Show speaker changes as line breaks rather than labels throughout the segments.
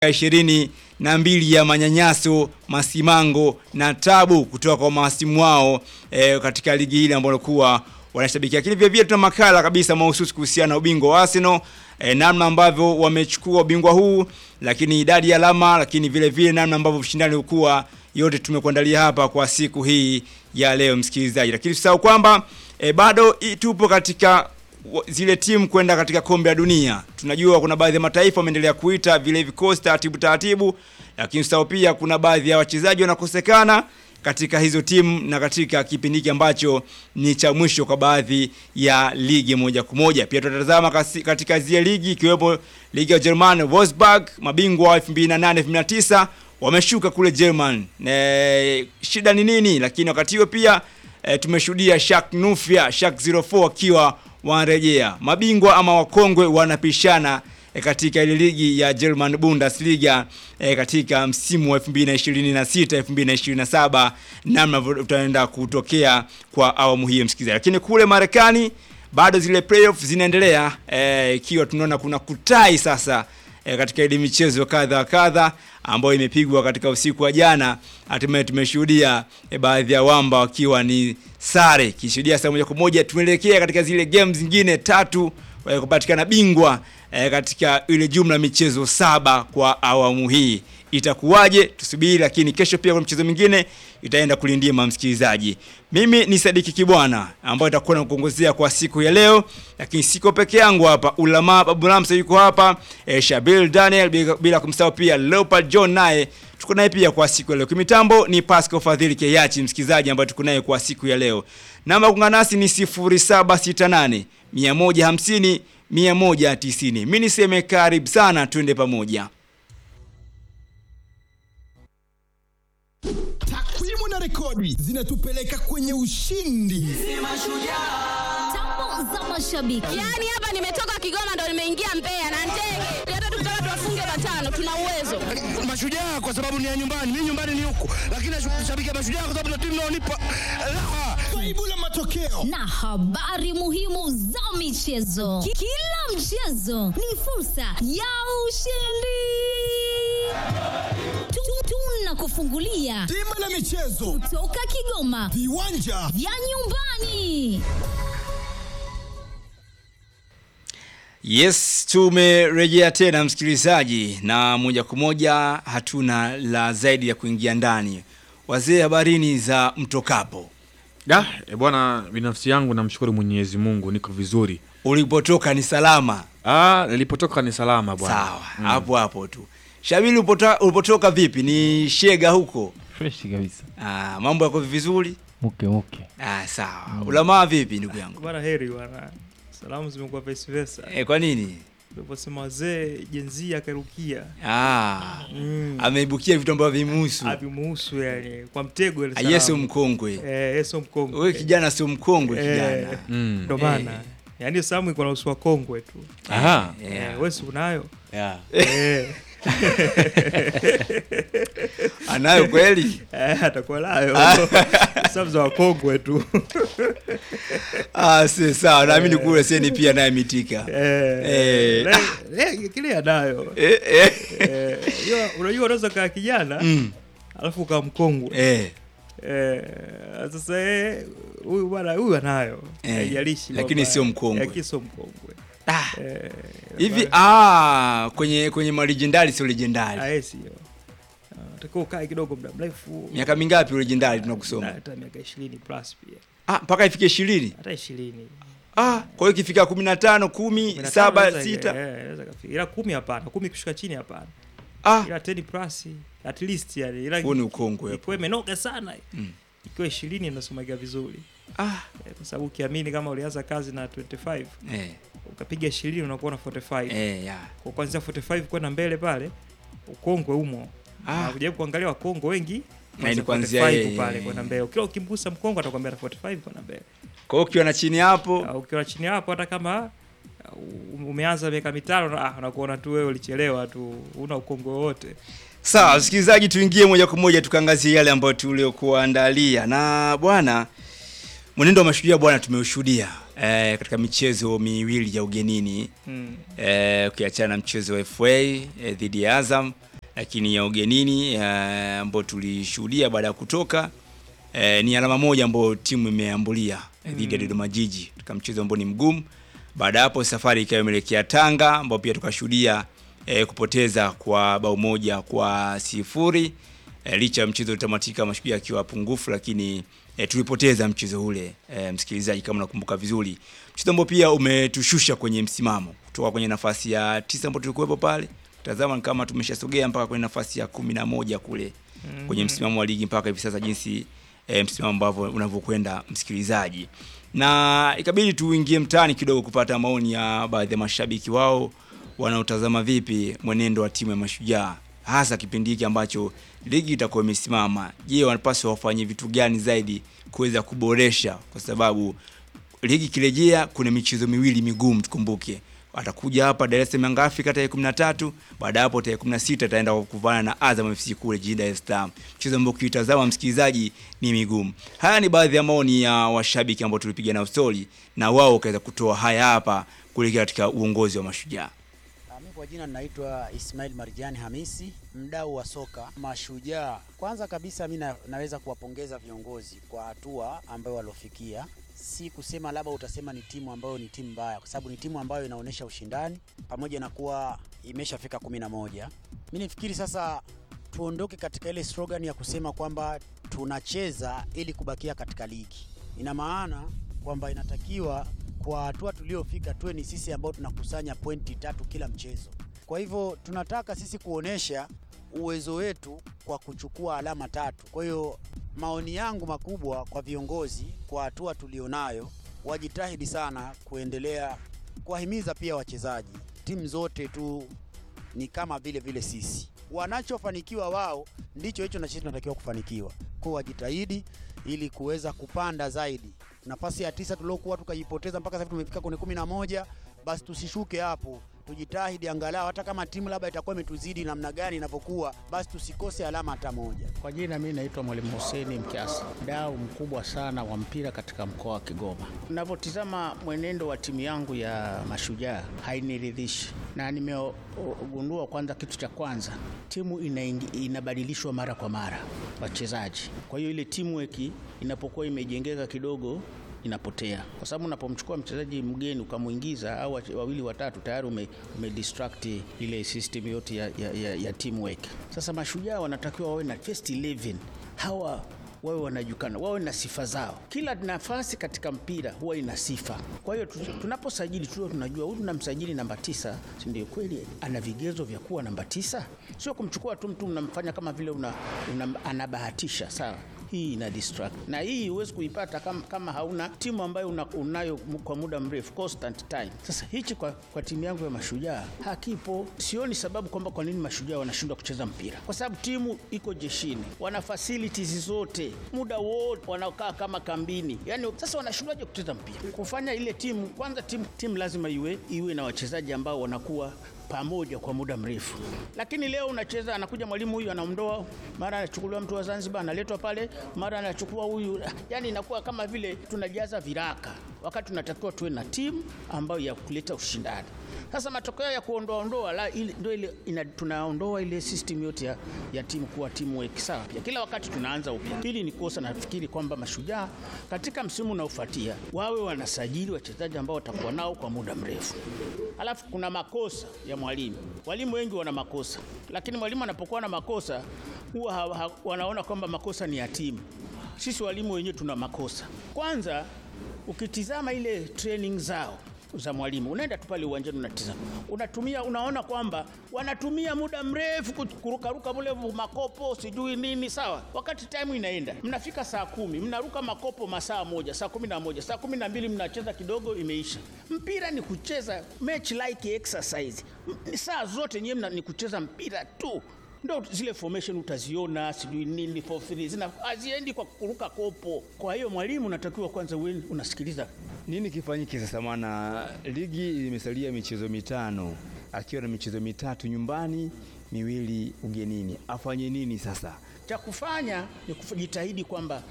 ishirini na mbili ya manyanyaso, masimango na tabu kutoka kwa mahasimu wao e, katika ligi hili ambao walikuwa wanashabikia. Lakini vile vile tuna makala kabisa mahususi kuhusiana na ubingwa wa Arsenal e, namna ambavyo wamechukua ubingwa huu, lakini idadi ya alama, lakini vile vile namna ambavyo ushindani ulikuwa, yote tumekuandalia hapa kwa siku hii ya leo msikilizaji, lakini usisahau kwamba e, bado i- tupo katika wa- zile timu kwenda katika kombe la dunia. Tunajua kuna baadhi ya mataifa wameendelea kuita vile vikosi taratibu taratibu, lakini usahau pia kuna baadhi ya wachezaji wanakosekana katika hizo timu na katika kipindi hiki ambacho ni cha mwisho kwa baadhi ya ligi moja kwa moja. Pia tutatazama kasi- katika zile ligi ikiwepo ligi ya German Wolfsburg, mabingwa wa 2008 2009 wameshuka kule German. E, shida ni nini? Lakini wakati huo pia e, tumeshuhudia Schalke Nufia Schalke 04 wakiwa wanarejea. Mabingwa ama wakongwe wanapishana e, katika ile ligi ya German Bundesliga e, katika msimu wa 2026 2027, namna utaenda kutokea kwa awamu hii msikilizaji. Lakini kule Marekani bado zile playoff zinaendelea eh, ikiwa tunaona kuna kutai sasa e, katika ile michezo kadha wa kadha ambayo imepigwa katika usiku wa jana. Hatimaye tumeshuhudia e, baadhi ya wamba wakiwa ni sare, kishuhudia saa moja kwa moja tunaelekea katika zile games zingine tatu e, kupatikana bingwa e, katika ile jumla michezo saba kwa awamu hii itakuwaje? Tusubiri, lakini kesho pia kuna mchezo mwingine itaenda kulindima msikilizaji. Mimi ni Sadiki Kibwana ambaye itakuwa nakuongozea kwa siku ya leo, lakini siko peke yangu hapa. Ulama Babu Lamsa yuko hapa, e, Shabil Daniel, bila, bila kumsahau pia Leopard John naye tuko naye pia kwa siku ya leo. Kimitambo ni Pascal Fadhili Keyachi msikilizaji, ambaye tuko naye kwa siku ya leo. Namba ya kuungana nasi ni 0768 150 190. Mimi niseme karibu sana, twende pamoja.
Takwimu na rekodi zinatupeleka kwenye ushindi.
Tambo za mashabiki.
Yaani hapa nimetoka Kigoma ndo nimeingia Mbeya na ndege. Hata tukitaka tuwafunge matano tuna uwezo.
Mashujaa kwa sababu ni ya nyumbani, mimi nyumbani ni huku, lakini nashabikia Mashujaa kwa sababu ndio timu inaonipa raha.
Faibu la matokeo
na habari muhimu za michezo. Ki- Kila mchezo ni fursa ya ushindi. Tu- Tunakufungulia
bima la michezo,
toka Kigoma
viwanja
vya nyumbani.
Yes, tumerejea tena msikilizaji, na moja kwa moja hatuna la zaidi ya kuingia ndani. Wazee, habarini za mtokapo,
Da, e bwana, binafsi yangu namshukuru Mwenyezi Mungu niko vizuri.
ulipotoka ni salama?
Ah, nilipotoka ni salama bwana.
Sawa, hapo hapo tu. Shabili, ulipota- ulipotoka vipi? Ni shega huko?
fresh kabisa
Ah, mambo yako vizuri?
muke muke
Ah, sawa. Ulamaa vipi ndugu yangu?
Bwana heri bwana, salamu zimekuwa vice versa.
Eh, kwa nini?
Uliposema wazee jenzi akarukia
Ah,
mm.
ameibukia vitu ambavyo vimuhusu.
avimuhusu yani kwa mtego ile
Ah, Yesu
salamu.
mkongwe.
eh, Yesu mkongwe
Wewe kijana sio mkongwe
Eh.
kijana.
Mm.
ndo maana yani hiyo salamu iko na usu wa kongwe tu
Aha.
Yeah.
eh, wewe si unayo
Yeah.
eh,
Anayo kweli?
eh, atakuwa nayo salamu za wakongwe tu
Ah, si sawa. Naamini kule seni pia naye mitika.
eh,
Eh.
le- le- kile anayo
Eh, eh.
eh, hiyo unajua unaweza kaa kijana
Mm.
alafu ukaa mkongwe
Eh.
Eh, sasa eh, huyu bwana huyu anayo
Eh,
haijalishi
lakini
kwamba-
sio mkongwe.
lakini sio mkongwe
Ah,
Eh,
hivi
bwana,
ah, kwenye kwenye malijendari sio legendari.
ah, eh, sio Ah, utakiwa ukae kidogo muda mrefu
Miaka mingapi legendari tunakusoma?
Na hata miaka ishirini plus pia
Ah, mpaka ifike 20.
hata ishirini
Ah, kwa hiyo ikifika 15, 10, 7, 6.
ila kumi hapana kumi kushuka chini hapana
Ah,
ila 10 plus at least yani ila
huo ni ukongwe hapo.
ikiwa imenoga sana
Mm.
ikiwa ishirini inasomeka vizuri
Ah,
Eh, kwa sababu ukiamini kama ulianza kazi na 25
eh,
ukapiga ishirini unakuwa na 45
eh, ya.
kwa kuanzia 45 kwenda mbele pale ukongwe umo
Ah.
na kujaribu kuangalia wakongwe wengi
Na
kuanzia
ni kuanzia
45
yeye,
pale
yeye.
kwenda mbele kila ukimgusa mkongwe atakwambia na 45 kwenda mbele
Kwa hiyo ukiwa na chini hapo,
au ukiwa chini hapo hata kama uh, umeanza miaka mitano ah, unakuona tu wewe ulichelewa tu una ukongwe wote
Sawa, msikilizaji, tuingie moja kwa moja tukaangazie yale ambayo tuliokuandalia. Na bwana, mwenendo wa mashujaa bwana tumeushuhudia eh, katika michezo miwili ya ugenini
mm.
eh, ukiachana na mchezo wa FA eh, dhidi ya Azam lakini ya ugenini eh, ambayo tulishuhudia baada ya kutoka eh, ni alama moja ambayo timu imeambulia eh, dhidi ya Dodoma Jiji katika mchezo ambao ni mgumu. Baada ya hapo safari ikawa imeelekea Tanga ambao pia tukashuhudia eh, kupoteza kwa bao moja kwa sifuri eh, licha ya mchezo utamatika mashujaa akiwa pungufu, lakini eh, tulipoteza mchezo ule eh, msikilizaji, kama unakumbuka vizuri, mchezo ambao pia umetushusha kwenye msimamo kutoka kwenye nafasi ya tisa ambapo tulikuwepo pale, tazama ni kama tumeshasogea mpaka kwenye nafasi ya kumi na moja kule kwenye msimamo wa ligi mpaka hivi sasa jinsi e, msimamo ambavyo unavyokwenda msikilizaji, na ikabidi tuingie mtaani kidogo kupata maoni ya baadhi ya mashabiki wao wanaotazama vipi mwenendo wa timu ya Mashujaa hasa kipindi hiki ambacho ligi itakuwa imesimama. Je, wanapaswa wafanye vitu gani zaidi kuweza kuboresha, kwa sababu ligi ikirejea kuna michezo miwili migumu, tukumbuke atakuja hapa Dar es Salaam Yanga Africa tarehe 13, baada ya hapo tarehe 16 ataenda kukuvana na Azam FC kule jijini Dar es Salaam, mchezo ambao ukitazama msikilizaji ni migumu. Haya ni baadhi ya maoni ya washabiki ambao tulipiga nao story na wao wakaweza kutoa haya hapa kuelekea katika uongozi wa Mashujaa.
Mimi kwa jina ninaitwa Ismail Marjani Hamisi, mdau wa soka Mashujaa. Kwanza kabisa mi na, naweza kuwapongeza viongozi kwa hatua ambayo waliofikia. Si kusema labda utasema ni timu ambayo ni timu mbaya, kwa sababu ni timu ambayo inaonyesha ushindani pamoja na kuwa imeshafika kumi na moja. Mi nifikiri sasa tuondoke katika ile slogan ya kusema kwamba tunacheza ili kubakia katika ligi. Ina maana kwamba inatakiwa kwa hatua tuliofika tuwe ni sisi ambao tunakusanya pointi tatu kila mchezo. Kwa hivyo tunataka sisi kuonesha uwezo wetu kwa kuchukua alama tatu. Kwa hiyo maoni yangu makubwa kwa viongozi kwa hatua tulionayo, wajitahidi sana kuendelea kuwahimiza pia wachezaji. Timu zote tu ni kama vile vile sisi, wanachofanikiwa wao ndicho hicho na sisi tunatakiwa kufanikiwa. Kwa wajitahidi ili kuweza kupanda zaidi. Nafasi ya tisa tuliokuwa tukajipoteza mpaka sasa tumefika kwenye kumi na moja, basi tusishuke hapo, tujitahidi angalau hata kama timu labda itakuwa imetuzidi namna gani inavyokuwa, basi tusikose alama hata moja.
Kwa jina mimi naitwa Mwalimu Hussein Mkiasi, mdau mkubwa sana wa mpira katika mkoa wa Kigoma. Ninavyotizama mwenendo wa timu yangu ya Mashujaa hainiridhishi, na nimegundua kwanza, kitu cha kwanza timu inaingi, inabadilishwa mara kwa mara wachezaji. Kwa hiyo ile teamwork inapokuwa imejengeka kidogo inapotea kwa sababu unapomchukua mchezaji mgeni ukamwingiza au wache- wawili watatu tayari ume, ume distract ile system yote ya, ya, ya, ya teamwork. Sasa mashujaa wanatakiwa wawe na first 11 hawa wawe wanajukana, wawe na sifa zao. Kila nafasi katika mpira huwa ina sifa. Kwa hiyo tu- tunaposajili tuwe tunajua huyu tunamsajili namba tisa, si ndio? Kweli ana vigezo vya kuwa namba tisa, sio kumchukua tu mtu mnamfanya kama vile una, una, anabahatisha. Sawa, hii ina distract na hii huwezi kuipata kama, kama hauna timu ambayo una, unayo mu- kwa muda mrefu constant time. Sasa hichi kwa, kwa timu yangu ya Mashujaa hakipo. Sioni sababu kwamba kwa nini Mashujaa wanashindwa kucheza mpira, kwa sababu timu iko jeshini, wana facilities zote, muda wote wanakaa kama kambini. Yani sasa wanashindwaje kucheza mpira? Kufanya ile timu kwanza, timu, timu lazima iwe iwe na wachezaji ambao wanakuwa pamoja kwa muda mrefu. Lakini leo unacheza, anakuja mwalimu huyu anaondoa, mara anachukuliwa mtu wa Zanzibar analetwa pale, mara anachukua huyu, yani inakuwa kama vile tunajaza viraka, wakati tunatakiwa tuwe na timu ambayo ya kuleta ushindani. Sasa matokeo ya kuondoa ondoa la ile ndio ile ina, tunaondoa ile system yote ya, ya timu kuwa timu work sawa. Pia kila wakati tunaanza upya. Hili ni kosa, nafikiri kwamba mashujaa katika msimu unaofuatia wawe wanasajili wachezaji ambao watakuwa nao kwa muda mrefu. Alafu kuna makosa ya mwalimu. Walimu wengi wana makosa, lakini mwalimu anapokuwa na makosa huwa ha, ha, wanaona kwamba makosa ni ya timu. Sisi walimu wenyewe tuna makosa. Kwanza ukitizama ile training zao za mwalimu, unaenda tu pale uwanjani unatizama, unatumia unaona kwamba wanatumia muda mrefu ku- kurukaruka mule makopo sijui nini, sawa. Wakati time inaenda, mnafika saa kumi mnaruka makopo masaa moja, saa kumi na moja, saa kumi na mbili mnacheza kidogo, imeisha. Mpira ni kucheza match like exercise, M- saa zote nyewe mna- ni kucheza mpira tu ndo zile formation utaziona sijui nini for three zina haziendi kwa kuruka kopo. Kwa hiyo mwalimu unatakiwa kwanza uwe unasikiliza
Nini kifanyike sasa? Maana ligi imesalia michezo mitano, akiwa na michezo mitatu nyumbani, miwili ugenini, afanye nini sasa?
cha kufanya ni kujitahidi kwamba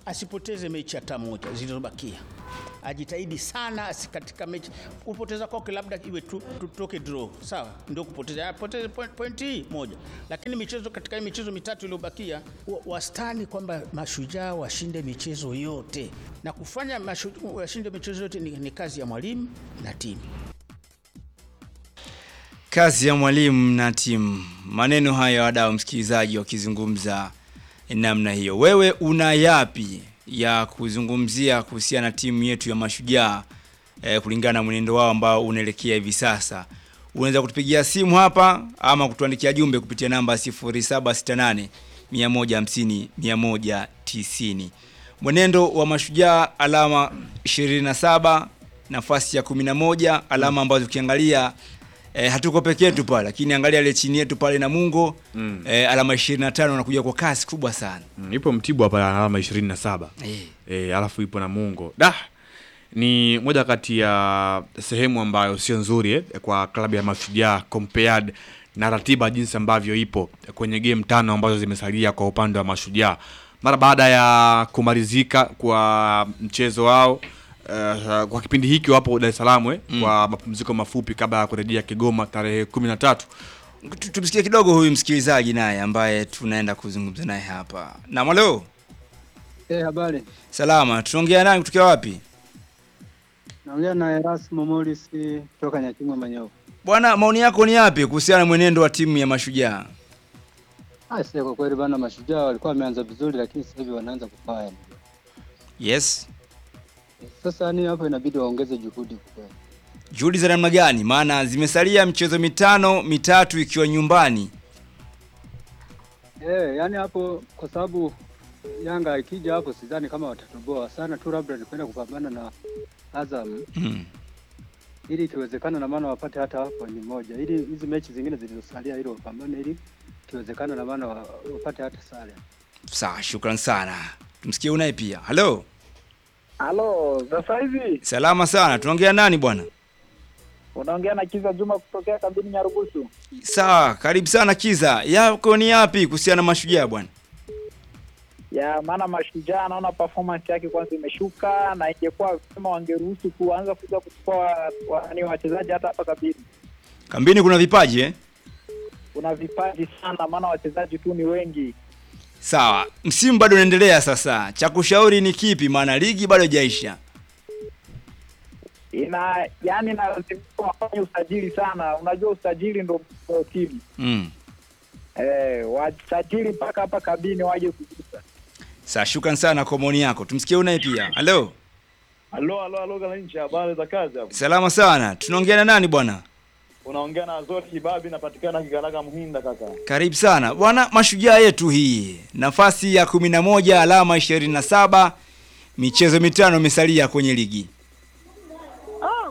asipoteze mechi hata moja zilizobakia, ajitahidi sana asi katika mechi. Kupoteza kwake labda iwe tu, tutoke draw, sawa, ndio kupoteza, apoteze point, point hii moja, lakini michezo katika hii michezo mitatu iliyobakia, wa- wastani kwamba mashujaa washinde michezo yote, na kufanya mashujaa washinde michezo yote ni, ni kazi ya mwalimu na timu.
Kazi ya mwalimu na timu. Maneno haya wadau, msikilizaji, wakizungumza namna hiyo. Wewe una yapi ya kuzungumzia kuhusiana na timu yetu ya Mashujaa eh, kulingana na mwenendo wao ambao unaelekea hivi sasa? Unaweza kutupigia simu hapa ama kutuandikia jumbe kupitia namba 0768 150 190. Mwenendo wa Mashujaa alama 27, nafasi ya 11, alama ambazo ukiangalia E, hatuko peke yetu pale lakini angalia ile chini yetu pale Namungo mm. e, alama 25 wanakuja kwa kasi kubwa sana.
Mm, ipo Mtibwa pale ana alama 27.
Eh.
Eh, alafu ipo Namungo. Da. Ni moja kati ya sehemu ambayo sio nzuri eh, kwa klabu ya Mashujaa compared na ratiba jinsi ambavyo ipo kwenye game tano ambazo zimesalia kwa upande wa Mashujaa mara baada ya kumalizika kwa mchezo wao Uh, kwa kipindi hiki wapo Dar es Salaam eh,
Mm.
kwa mapumziko mafupi kabla ya kurejea Kigoma tarehe kumi na tatu.
Tu- Tumsikie kidogo huyu msikilizaji naye ambaye tunaenda kuzungumza naye hapa. Na malo,
Eh, habari.
salama. Tunaongea nani kutokea wapi?
Naongea na Erasmo Morris kutoka Nyakimwe Manyovu.
Bwana, maoni yako ni yapi kuhusiana na mwenendo wa timu ya Mashujaa?
Ah, sasa kwa kweli bana mashujaa walikuwa wameanza vizuri lakini sasa hivi wanaanza kufanya.
Yes.
Sasa ni hapo inabidi waongeze juhudi kwa kweli.
Juhudi za namna gani? Maana zimesalia michezo mitano, mitatu ikiwa nyumbani.
Eh, yani hapo kwa sababu Yanga ikija hapo sidhani kama watatoboa sana tu, labda ni kwenda kupambana na Azam
Mm.
ili ikiwezekana, na maana wapate hata pointi moja, ili hizi mechi zingine zilizosalia ili wapambane, ili ikiwezekana, na maana wa- wapate hata sare.
Sawa, shukran sana. Tumsikie unaye pia. Halo.
Halo, sasa hivi
Salama sana. Tunaongea nani bwana?
unaongea na Kiza Juma kutokea kabini Nyarugusu.
Sawa, karibu sana Kiza. Yako ni yapi kuhusiana na Mashujaa bwana?
Ya maana mashujaa naona performance yake kwanza imeshuka, na ingekuwa kama wangeruhusu kuanza kuja kuchukua wa- wa- ni wachezaji hata hapa kabini.
Kambini kuna vipaji eh?
Kuna vipaji sana, maana wachezaji tu ni wengi.
Sawa, msimu bado unaendelea sasa. Cha kushauri ni kipi? Maana ligi bado haijaisha.
Ina yani inalazimika wafanye usajili sana. Unajua usajili ndo ndo timu
Mm.
eh, wasajili mpaka hapa kabini waje kugusa.
Sawa, shukran sana kwa maoni yako. Tumsikie unaye pia. Halo.
Halo, halo, halo, Galanchi, habari za kazi hapo?
Salama sana. Tunaongea na nani bwana?
Unaongea na Azori Kibabi, napatikana Kigaraga Mhinda kaka.
Karibu sana. Bwana mashujaa yetu hii. Nafasi ya 11 alama 27. Michezo mitano imesalia kwenye ligi.